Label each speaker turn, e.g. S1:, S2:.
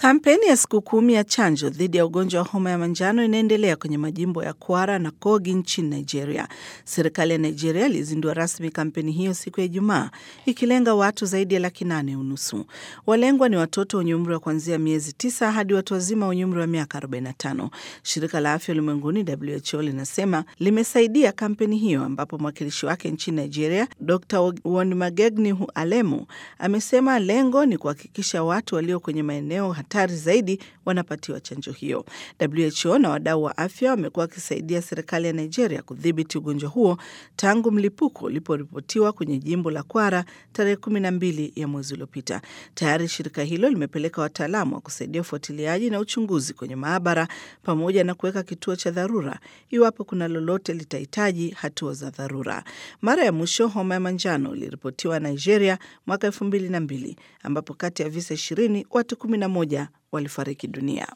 S1: Kampeni ya siku kumi ya chanjo dhidi ya ugonjwa wa homa ya manjano inaendelea kwenye majimbo ya Kwara na Kogi nchini Nigeria. Serikali ya Nigeria ilizindua rasmi kampeni hiyo siku ya Ijumaa, ikilenga watu zaidi ya laki nane unusu. Walengwa ni watoto wenye umri wa kuanzia miezi tisa hadi watu wazima wenye umri wa miaka 45. Shirika la Afya Ulimwenguni WHO linasema limesaidia kampeni hiyo, ambapo mwakilishi wake nchini Nigeria Dr Wonimagegni Alemu amesema lengo ni kuhakikisha watu walio kwenye maeneo hatari zaidi wanapatiwa chanjo hiyo. WHO na wadau wa afya wamekuwa wakisaidia serikali ya Nigeria kudhibiti ugonjwa huo tangu mlipuko uliporipotiwa kwenye jimbo la Kwara tarehe kumi na mbili ya mwezi uliopita. Tayari shirika hilo limepeleka wataalamu wa kusaidia ufuatiliaji na uchunguzi kwenye maabara pamoja na kuweka kituo cha dharura iwapo kuna lolote litahitaji hatua za dharura. Mara ya mwisho homa ya manjano iliripotiwa Nigeria mwaka elfu mbili na mbili ambapo kati ya visa ishirini watu kumi na moja walifariki dunia.